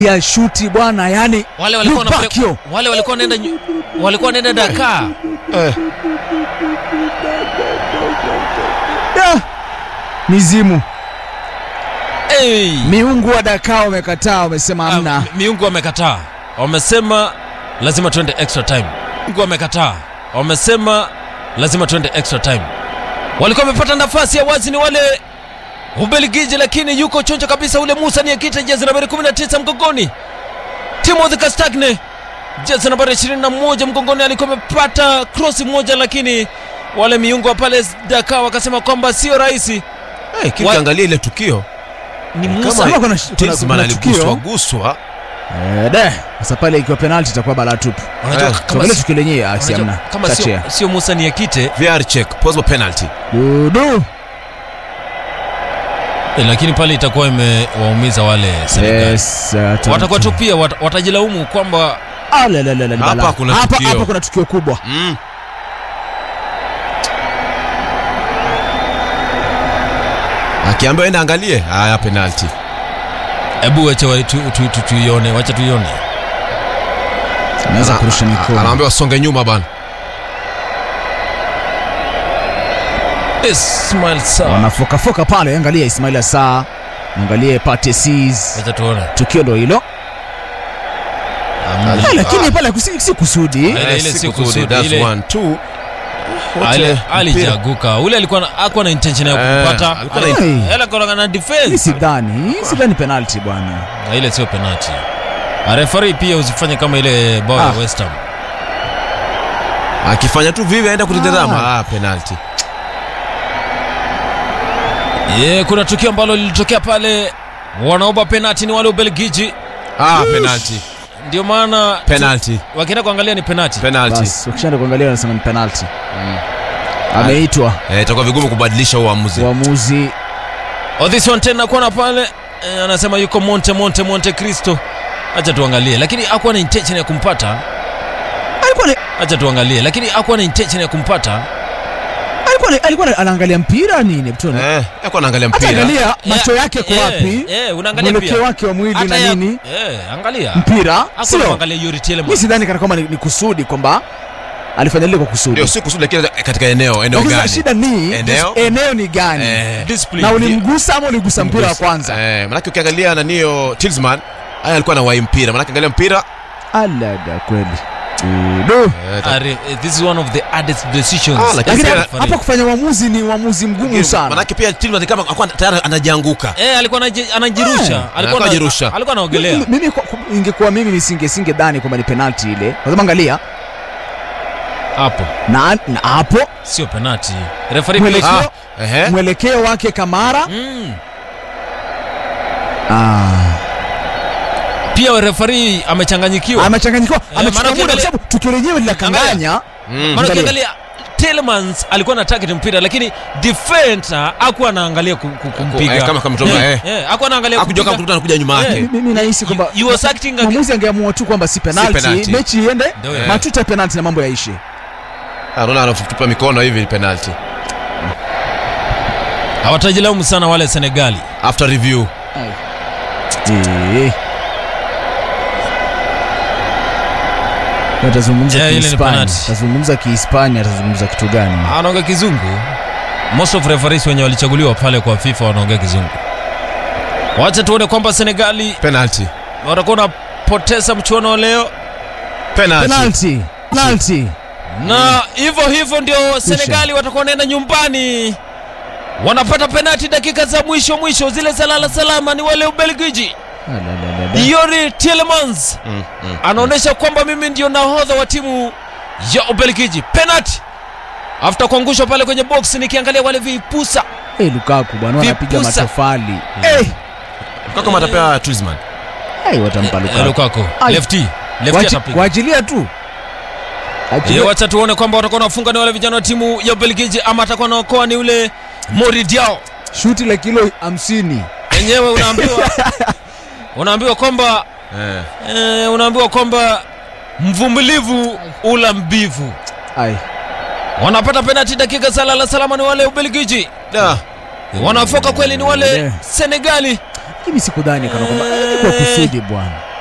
ya shuti bwana, yani wale walikuwa wanapeleka- Lupakio. wale walikuwa wanaenda nyu- walikuwa wanaenda Dakar. Eh, Da! mizimu Hey. miungu wa Dakar wamekataa, wamesema Ah, hamna. mi- miungu wamekataa, wamesema lazima tuende extra time. Miungu wamekataa, wamesema lazima tuende extra time. Walikuwa wamepata nafasi ya wazi ni wale Ubelgiji, lakini yuko chonjo kabisa ule Musa Niakite, jezi nambari 19 mgongoni. Timothy Castagne jezi nambari 21 mgongoni, alikuwa amepata cross moja, lakini wale miungu wa pale Dakar wakasema kwamba sio rahisi. eh, kikiangalia ile tukio Ni kama Musa Kama kuna- kuna- Tielemans kuna tukio. aliguswa guswa Eh, de sasa pale ikiwa penalty itakuwa balaa tupu. Unajua Eh, kama Tuangalie si- tukio lenyewe, ah, si unajua hamna. kama Touch sio, here. sio Musa Niakite VR check possible penalty Dudu. Eh, lakini pale itakuwa imewaumiza wale Senegal. Yes, uh, tu- Watakuwa tu- tu pia wat, watajilaumu kwamba Ah, la, la, la, la, ni Hapa balaa. kuna hapa, tukio. hapa kuna tukio kubwa. mm. akiambiwa enda angalie haya penalty hebu wacha wa- tu- tu- tu- tuione, wacha tuione. Anaweza Ana- kurusha a- mikono. anaambiwa songe nyuma bana Ismail Sarr. Wanafokafoka pale, angalia Ismail Assar, angalie Pate Ciss. Wacha tuone. Tukio ndo hilo. Amna. Eh, lakini pale si, si kusudi. Ile- Eh, ile si si kusudi, kusudi, that's ile- one, two. Ale- Wote mpira. alijaguka ule alikuwa na- hakuwa na intention ya Eh, kupata alikuwa na- Ale- Hey. ele alikuwa na Hii defense sidhani, hii sidhani penalty bwana. Na ile sio penalty refari pia usifanye kama ile bao ya Ah. West Ham akifanya tu vivi aenda kutitazama ah, penalty ye kuna tukio ambalo lilitokea pale wanaomba penalty ni wale Ubelgiji ah, penalty ndio maana penalty wakienda kuangalia ni penalty penalty Bas, ukishaenda kuangalia wanasema ni penalty. Ameitwa eh, itakuwa vigumu kubadilisha uamuzi uamuzi. Oh, this one tena kuona pale eh, anasema yuko Monte Monte Monte Cristo. Acha tuangalie, lakini hakuwa na intention ya kumpata. Alikuwa ni- Acha tuangalie, lakini hakuwa na intention ya kumpata. alikuwa ni- alikuwa ni- anaangalia mpira nini mtu? eh, yako anaangalia Hata mpira angalia macho yake kwa Eh, wapi? Eh, unaangalia Mwelekeo pia. wake wa mwili Hata na ya- nini? Eh, angalia. Mpira. Hakuwa Sio. anaangalia Yuri Mimi Tielemans. sidhani kana kwamba ni, ni kusudi kwamba alifanya lile kwa kusudi. ndio si kusudi lakini katika eneo eneo Lakini sasa gani shida ni Eneo? eneo ni gani? eh, Discipline. Na ulimgusa ama uligusa mpira wa kwanza? eh, manake ukiangalia nanio Tillsman haya alikuwa na wai mpira manake angalia mpira Alaga kweli. Do. eh, ta- Are, eh, this is one of the hardest decisions. Ah, lakini Lakini pia- hapa- hapa kufanya uamuzi ni uamuzi mgumu sana. manake pia Tillman ni kama alikuwa tayari anajianguka Eh, alikuwa anaji- anajirusha. Eh, Alikuwa anajirusha. ana- alikuwa anaogelea. Mimi- Mimi kwa- ingekuwa mimi nisinge singe dhani kwamba ni penalty ile. Kwa sababu angalia Hapo na na hapo sio penalty. Referee Mwelekeo. pia. ah, ehe mwelekeo wake Kamara Mm. ah, Pia referee amechanganyikiwa. amechanganyikiwa, Eh, amechukua maana muda kwa ukiangalia- sababu tukio lenyewe linakanganya. Mm. Maana Angalia. ukiangalia Tielemans alikuwa na target mpira lakini defender hakuwa anaangalia ku- ku- kumpiga. eh, kama- kama mtoka, Eh, eh. eh, hakuwa anaangalia akujua kama kumpiga. mtu anakuja nyuma Eh. yake Mimi nahisi kwamba You was acting ag- mwamuzi angeamua tu kwamba si penalty, penalty. mechi iende Ndio, eh. matuta penalty na mambo yaishe. Ah, unaona anatupa mikono hivi penalty Hawatajilaumu sana wale Senegali. after review Eh. Atazungumza Yeah, ile ni Kihispania, penalty. atazungumza Kihispania, atazungumza kitu gani? Anaongea kizungu. Most of referees wenye walichaguliwa pale kwa FIFA wanaongea kizungu. Wacha tuone kwamba Senegali penalty watakuwa wanapoteza mchuano leo penalty Penalty, penalty. na hivyo hivyo ndio Senegali watakuwa wanaenda nyumbani, wanapata penati dakika za mwisho mwisho, zile salala salama ni wale Ubelgiji. Ah, la, la, la, la. Yori Tielemans Mm, mm. anaonyesha kwamba mimi ndio nahodha wa timu ya Ubelgiji. Penalty after kuangushwa pale kwenye box, nikiangalia wale vipusa Eh, Lukaku bwana wanapiga Vipusa. matofali. Eh, kama atapea Tillsman eh, watampa Eh, Lukaku. Lukaku Ai. lefty lefty Wachi- atapiga. Waachilia tu. Eh, Achilia. wacha tuone kwamba watakuwa wanafunga ni wale vijana wa timu ya Ubelgiji ama atakuwa naokoa ni ule Mori Diaw. Shuti la kilo hamsini. Enyewe unaambiwa unaambiwa kwamba eh. eh, unaambiwa kwamba mvumilivu ula mbivu. Ai. Wanapata penalti dakika salala salama ni wale Ubelgiji, da wanafoka kweli ni wale Eh. Senegali. Mimi sikudhani kana kwamba eh, kwa kusudi bwana.